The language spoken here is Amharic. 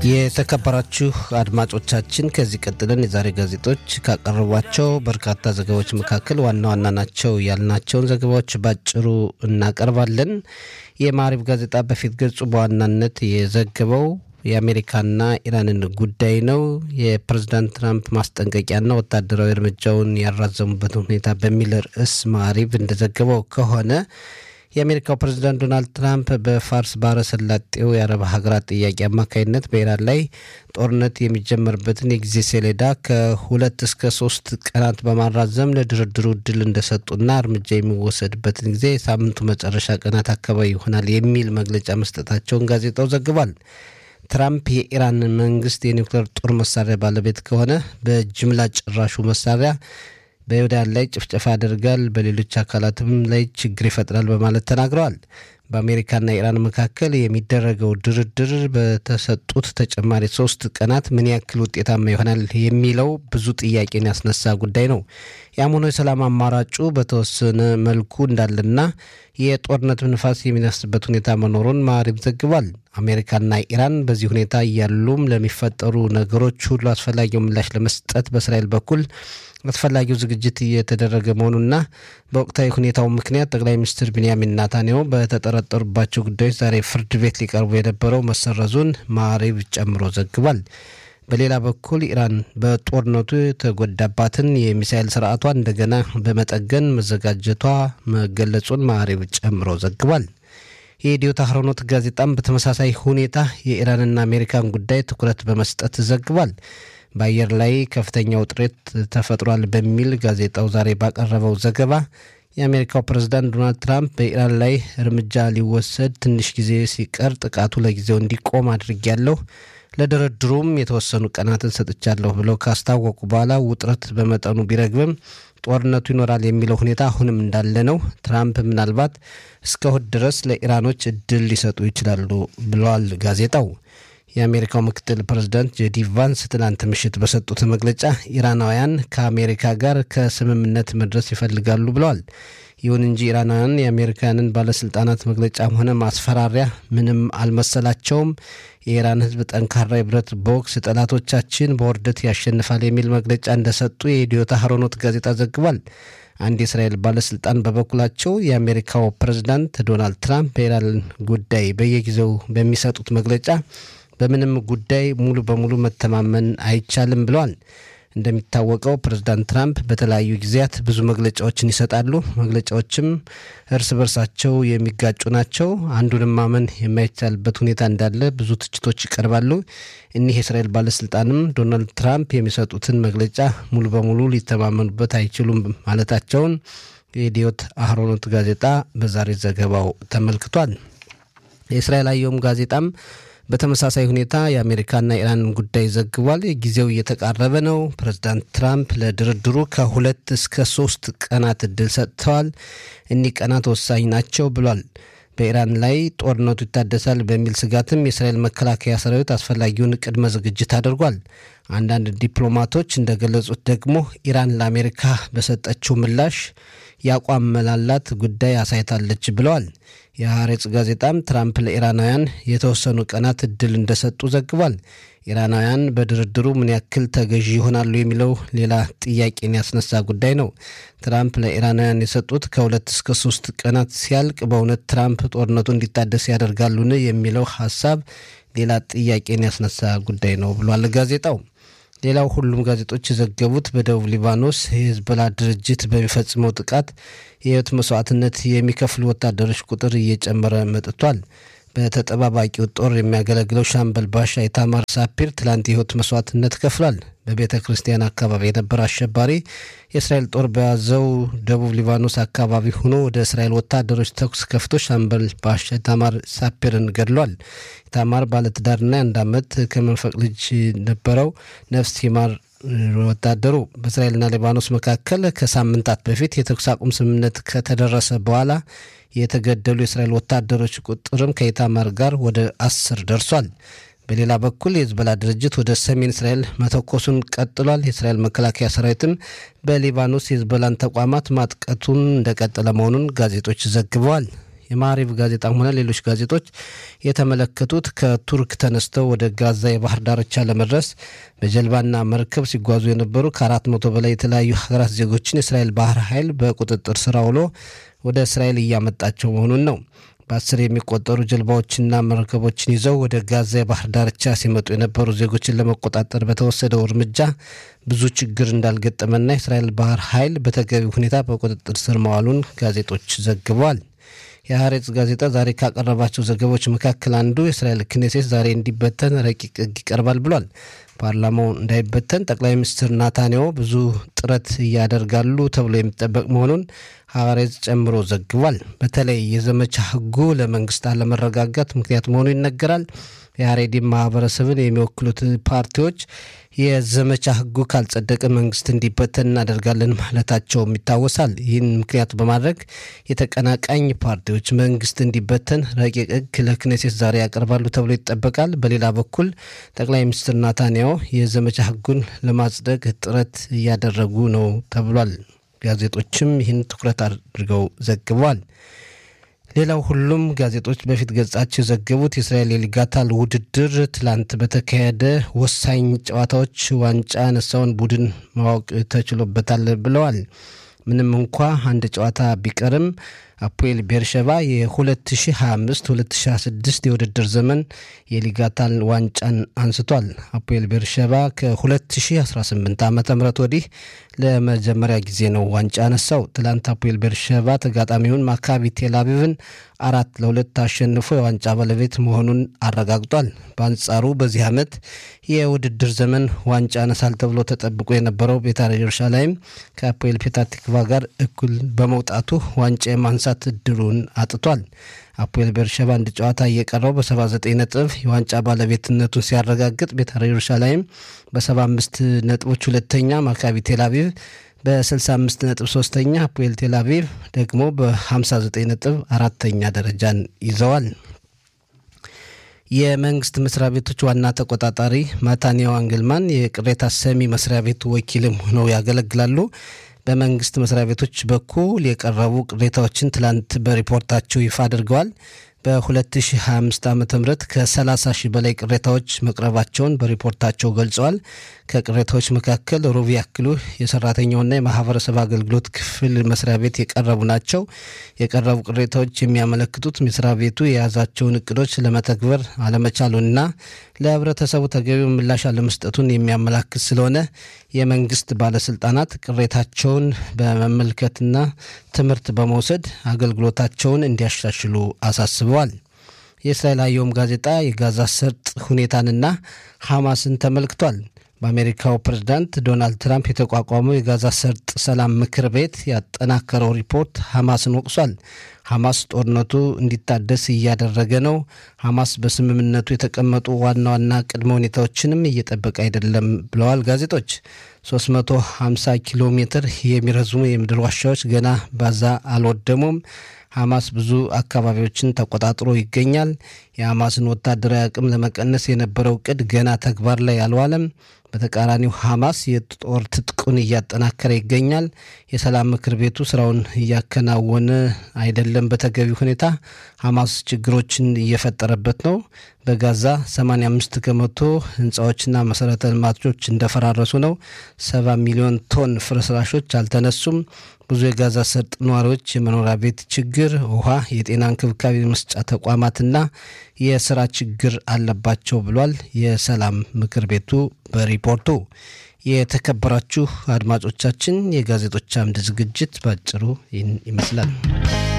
የተከበራችሁ አድማጮቻችን ከዚህ ቀጥለን የዛሬ ጋዜጦች ካቀረቧቸው በርካታ ዘገባዎች መካከል ዋና ዋና ናቸው ያልናቸውን ዘገባዎች ባጭሩ እናቀርባለን። የማሪብ ጋዜጣ በፊት ገጹ በዋናነት የዘገበው የአሜሪካና ኢራንን ጉዳይ ነው። የፕሬዝዳንት ትራምፕ ማስጠንቀቂያና ወታደራዊ እርምጃውን ያራዘሙበትን ሁኔታ በሚል ርዕስ ማሪብ እንደዘገበው ከሆነ የአሜሪካው ፕሬዝዳንት ዶናልድ ትራምፕ በፋርስ ባህረ ሰላጤው የአረብ ሀገራት ጥያቄ አማካኝነት በኢራን ላይ ጦርነት የሚጀመርበትን የጊዜ ሰሌዳ ከሁለት እስከ ሶስት ቀናት በማራዘም ለድርድሩ እድል እንደሰጡና እርምጃ የሚወሰድበትን ጊዜ የሳምንቱ መጨረሻ ቀናት አካባቢ ይሆናል የሚል መግለጫ መስጠታቸውን ጋዜጣው ዘግቧል። ትራምፕ የኢራን መንግስት የኒውክሌር ጦር መሳሪያ ባለቤት ከሆነ በጅምላ ጨራሹ መሳሪያ በይሁዳን ላይ ጭፍጨፋ ያደርጋል፣ በሌሎች አካላትም ላይ ችግር ይፈጥራል በማለት ተናግረዋል። በአሜሪካና ኢራን መካከል የሚደረገው ድርድር በተሰጡት ተጨማሪ ሶስት ቀናት ምን ያክል ውጤታማ ይሆናል የሚለው ብዙ ጥያቄን ያስነሳ ጉዳይ ነው። ያም ሆኖ የሰላም አማራጩ በተወሰነ መልኩ እንዳለና የጦርነት ንፋስ የሚነፍስበት ሁኔታ መኖሩን ማሪብ ዘግቧል። አሜሪካና ኢራን በዚህ ሁኔታ እያሉም ለሚፈጠሩ ነገሮች ሁሉ አስፈላጊው ምላሽ ለመስጠት በእስራኤል በኩል አስፈላጊው ዝግጅት እየተደረገ መሆኑና በወቅታዊ ሁኔታው ምክንያት ጠቅላይ ሚኒስትር ቢንያሚን ናታንያሁ በተጠረጠሩባቸው ጉዳዮች ዛሬ ፍርድ ቤት ሊቀርቡ የነበረው መሰረዙን ማሪብ ጨምሮ ዘግቧል። በሌላ በኩል ኢራን በጦርነቱ የተጎዳባትን የሚሳኤል ስርዓቷ እንደገና በመጠገን መዘጋጀቷ መገለጹን ማሪብ ጨምሮ ዘግቧል። የኢትዮ ታህሮኖት ጋዜጣም በተመሳሳይ ሁኔታ የኢራንና አሜሪካን ጉዳይ ትኩረት በመስጠት ዘግቧል። በአየር ላይ ከፍተኛ ውጥረት ተፈጥሯል በሚል ጋዜጣው ዛሬ ባቀረበው ዘገባ የአሜሪካው ፕሬዝዳንት ዶናልድ ትራምፕ በኢራን ላይ እርምጃ ሊወሰድ ትንሽ ጊዜ ሲቀር ጥቃቱ ለጊዜው እንዲቆም አድርጊያለሁ፣ ለድርድሩም የተወሰኑ ቀናትን ሰጥቻለሁ ብለው ካስታወቁ በኋላ ውጥረት በመጠኑ ቢረግብም ጦርነቱ ይኖራል የሚለው ሁኔታ አሁንም እንዳለ ነው። ትራምፕ ምናልባት እስከ እሁድ ድረስ ለኢራኖች እድል ሊሰጡ ይችላሉ ብለዋል ጋዜጣው። የአሜሪካው ምክትል ፕሬዝዳንት ጄዲ ቫንስ ትናንት ምሽት በሰጡት መግለጫ ኢራናውያን ከአሜሪካ ጋር ከስምምነት መድረስ ይፈልጋሉ ብለዋል። ይሁን እንጂ ኢራናውያን የአሜሪካንን ባለስልጣናት መግለጫም ሆነ ማስፈራሪያ ምንም አልመሰላቸውም። የኢራን ሕዝብ ጠንካራ የብረት ቦክስ ጠላቶቻችን በውርደት ያሸንፋል የሚል መግለጫ እንደሰጡ የኢትዮ ታህሮኖት ጋዜጣ ዘግቧል። አንድ የእስራኤል ባለስልጣን በበኩላቸው የአሜሪካው ፕሬዝዳንት ዶናልድ ትራምፕ በኢራን ጉዳይ በየጊዜው በሚሰጡት መግለጫ በምንም ጉዳይ ሙሉ በሙሉ መተማመን አይቻልም ብለዋል። እንደሚታወቀው ፕሬዝዳንት ትራምፕ በተለያዩ ጊዜያት ብዙ መግለጫዎችን ይሰጣሉ። መግለጫዎችም እርስ በርሳቸው የሚጋጩ ናቸው። አንዱንም ማመን የማይቻልበት ሁኔታ እንዳለ ብዙ ትችቶች ይቀርባሉ። እኒህ የእስራኤል ባለስልጣንም ዶናልድ ትራምፕ የሚሰጡትን መግለጫ ሙሉ በሙሉ ሊተማመኑበት አይችሉም ማለታቸውን የኢዲዮት አህሮኖት ጋዜጣ በዛሬ ዘገባው ተመልክቷል። የእስራኤል አየም ጋዜጣም በተመሳሳይ ሁኔታ የአሜሪካና ኢራንን ጉዳይ ዘግቧል። ጊዜው እየተቃረበ ነው። ፕሬዝዳንት ትራምፕ ለድርድሩ ከሁለት እስከ ሶስት ቀናት እድል ሰጥተዋል። እኒህ ቀናት ወሳኝ ናቸው ብሏል። በኢራን ላይ ጦርነቱ ይታደሳል በሚል ስጋትም የእስራኤል መከላከያ ሰራዊት አስፈላጊውን ቅድመ ዝግጅት አድርጓል። አንዳንድ ዲፕሎማቶች እንደገለጹት ደግሞ ኢራን ለአሜሪካ በሰጠችው ምላሽ የአቋም መላላት ጉዳይ አሳይታለች ብለዋል። የሐሬጽ ጋዜጣም ትራምፕ ለኢራናውያን የተወሰኑ ቀናት እድል እንደሰጡ ዘግቧል። ኢራናውያን በድርድሩ ምን ያክል ተገዢ ይሆናሉ የሚለው ሌላ ጥያቄን ያስነሳ ጉዳይ ነው። ትራምፕ ለኢራናውያን የሰጡት ከሁለት እስከ ሶስት ቀናት ሲያልቅ በእውነት ትራምፕ ጦርነቱ እንዲታደስ ያደርጋሉን የሚለው ሀሳብ ሌላ ጥያቄን ያስነሳ ጉዳይ ነው ብሏል ጋዜጣው። ሌላው ሁሉም ጋዜጦች የዘገቡት በደቡብ ሊባኖስ የሂዝቦላ ድርጅት በሚፈጽመው ጥቃት የህይወት መስዋዕትነት የሚከፍሉ ወታደሮች ቁጥር እየጨመረ መጥቷል። በተጠባባቂው ጦር የሚያገለግለው ሻምበል ባሻ ኢታማር ሳፒር ትላንት የህይወት መስዋዕትነት ከፍሏል። በቤተ ክርስቲያን አካባቢ የነበረ አሸባሪ የእስራኤል ጦር በያዘው ደቡብ ሊባኖስ አካባቢ ሆኖ ወደ እስራኤል ወታደሮች ተኩስ ከፍቶ ሻምበል ባሻ ኢታማር ሳፒርን ገድሏል። ኢታማር ባለትዳርና የአንድ ዓመት ከመንፈቅ ልጅ ነበረው። ነፍስ ይማር ወታደሩ በእስራኤልና ሊባኖስ መካከል ከሳምንታት በፊት የተኩስ አቁም ስምምነት ከተደረሰ በኋላ የተገደሉ የእስራኤል ወታደሮች ቁጥርም ከኢታማር ጋር ወደ አስር ደርሷል። በሌላ በኩል የሂዝቦላ ድርጅት ወደ ሰሜን እስራኤል መተኮሱን ቀጥሏል። የእስራኤል መከላከያ ሰራዊትም በሊባኖስ የሂዝቦላን ተቋማት ማጥቀቱን እንደቀጠለ መሆኑን ጋዜጦች ዘግበዋል። የማሪቭ ጋዜጣም ሆነ ሌሎች ጋዜጦች የተመለከቱት ከቱርክ ተነስተው ወደ ጋዛ የባህር ዳርቻ ለመድረስ በጀልባና መርከብ ሲጓዙ የነበሩ ከአራት መቶ በላይ የተለያዩ ሀገራት ዜጎችን የእስራኤል ባህር ኃይል በቁጥጥር ስር አውሎ ወደ እስራኤል እያመጣቸው መሆኑን ነው። በአስር የሚቆጠሩ ጀልባዎችና መርከቦችን ይዘው ወደ ጋዛ የባህር ዳርቻ ሲመጡ የነበሩ ዜጎችን ለመቆጣጠር በተወሰደው እርምጃ ብዙ ችግር እንዳልገጠመና የእስራኤል ባህር ኃይል በተገቢ ሁኔታ በቁጥጥር ስር መዋሉን ጋዜጦች ዘግበዋል። የሀሬጽ ጋዜጣ ዛሬ ካቀረባቸው ዘገቦች መካከል አንዱ የእስራኤል ክኔሴት ዛሬ እንዲበተን ረቂቅ ሕግ ይቀርባል ብሏል። ፓርላማው እንዳይበተን ጠቅላይ ሚኒስትር ናታንያሁ ብዙ ጥረት እያደርጋሉ ተብሎ የሚጠበቅ መሆኑን ሀሬጽ ጨምሮ ዘግቧል። በተለይ የዘመቻ ሕጉ ለመንግስት አለመረጋጋት ምክንያት መሆኑ ይነገራል። የሀሬዲን ማህበረሰብን የሚወክሉት ፓርቲዎች የዘመቻ ሕጉ ካልጸደቀ መንግስት እንዲበተን እናደርጋለን ማለታቸውም ይታወሳል። ይህን ምክንያት በማድረግ የተቀናቃኝ ፓርቲዎች መንግስት እንዲበተን ረቂቅ ሕግ ለክኔሴት ዛሬ ያቀርባሉ ተብሎ ይጠበቃል። በሌላ በኩል ጠቅላይ ሚኒስትር ናታንያሁ የዘመቻ ሕጉን ለማጽደቅ ጥረት እያደረጉ ነው ተብሏል። ጋዜጦችም ይህን ትኩረት አድርገው ዘግበዋል። ሌላው ሁሉም ጋዜጦች በፊት ገጻቸው የዘገቡት የእስራኤል የሊጋታል ውድድር ትላንት በተካሄደ ወሳኝ ጨዋታዎች ዋንጫ ያነሳውን ቡድን ማወቅ ተችሎበታል ብለዋል። ምንም እንኳ አንድ ጨዋታ ቢቀርም አፖኤል ቤርሸባ የ2025-2026 የውድድር ዘመን የሊጋታል ዋንጫን አንስቷል። አፖኤል ቤርሸባ ከ2018 ዓ ም ወዲህ ለመጀመሪያ ጊዜ ነው ዋንጫ ያነሳው። ትላንት አፖኤል ቤርሸባ ተጋጣሚውን ማካቢ ቴልአቪቭን አራት ለሁለት አሸንፎ የዋንጫ ባለቤት መሆኑን አረጋግጧል። በአንጻሩ በዚህ ዓመት የውድድር ዘመን ዋንጫ ያነሳል ተብሎ ተጠብቆ የነበረው ቤታር ኢየሩሳሌም ከአፖኤል ፔታቲክቫ ጋር እኩል በመውጣቱ ዋንጫ የማንሳት እድሉን አጥቷል። አፖኤል ቤርሸባ አንድ ጨዋታ እየቀረው በ79 ነጥብ የዋንጫ ባለቤትነቱን ሲያረጋግጥ ቤታር ኢየሩሳሌም በ75 ነጥቦች ሁለተኛ፣ ማካቢ ቴልአቪቭ በ65 ነጥብ ሶስተኛ፣ አፖኤል ቴልአቪቭ ደግሞ በ59 ነጥብ አራተኛ ደረጃን ይዘዋል። የመንግስት መስሪያ ቤቶች ዋና ተቆጣጣሪ ማታንያሁ አንግልማን የቅሬታ ሰሚ መስሪያ ቤቱ ወኪልም ሆነው ያገለግላሉ። በመንግስት መስሪያ ቤቶች በኩል የቀረቡ ቅሬታዎችን ትላንት በሪፖርታቸው ይፋ አድርገዋል። በ2025 ዓ ም ከ30 ሺህ በላይ ቅሬታዎች መቅረባቸውን በሪፖርታቸው ገልጸዋል። ከቅሬታዎች መካከል ሩብ ያክሉ የሰራተኛውና የማህበረሰብ አገልግሎት ክፍል መስሪያ ቤት የቀረቡ ናቸው። የቀረቡ ቅሬታዎች የሚያመለክቱት መስሪያ ቤቱ የያዛቸውን እቅዶች ለመተግበር አለመቻሉንና ለህብረተሰቡ ተገቢው ምላሽ አለመስጠቱን የሚያመላክት ስለሆነ የመንግስት ባለስልጣናት ቅሬታቸውን በመመልከትና ትምህርት በመውሰድ አገልግሎታቸውን እንዲያሻሽሉ አሳስበዋል። የእስራኤል አየም ጋዜጣ የጋዛ ሰርጥ ሁኔታንና ሐማስን ተመልክቷል። በአሜሪካው ፕሬዝዳንት ዶናልድ ትራምፕ የተቋቋመው የጋዛ ሰርጥ ሰላም ምክር ቤት ያጠናከረው ሪፖርት ሐማስን ወቅሷል። ሐማስ ጦርነቱ እንዲታደስ እያደረገ ነው። ሐማስ በስምምነቱ የተቀመጡ ዋና ዋና ቅድመ ሁኔታዎችንም እየጠበቀ አይደለም ብለዋል ጋዜጦች። 350 ኪሎ ሜትር የሚረዝሙ የምድር ዋሻዎች ገና ባዛ አልወደሙም። ሐማስ ብዙ አካባቢዎችን ተቆጣጥሮ ይገኛል። የሐማስን ወታደራዊ አቅም ለመቀነስ የነበረው እቅድ ገና ተግባር ላይ አልዋለም። በተቃራኒው ሐማስ የጦር ትጥቁን እያጠናከረ ይገኛል። የሰላም ምክር ቤቱ ስራውን እያከናወነ አይደለም በተገቢ ሁኔታ። ሐማስ ችግሮችን እየፈጠረበት ነው። በጋዛ 85 ከመቶ ህንፃዎችና መሰረተ ልማቶች እንደፈራረሱ ነው። 70 ሚሊዮን ቶን ፍርስራሾች አልተነሱም። ብዙ የጋዛ ሰርጥ ነዋሪዎች የመኖሪያ ቤት ችግር፣ ውሃ፣ የጤና እንክብካቤ መስጫ ተቋማትና የስራ ችግር አለባቸው ብሏል የሰላም ምክር ቤቱ በሪፖርቱ። የተከበራችሁ አድማጮቻችን የጋዜጦች አምድ ዝግጅት ባጭሩ ይህን ይመስላል።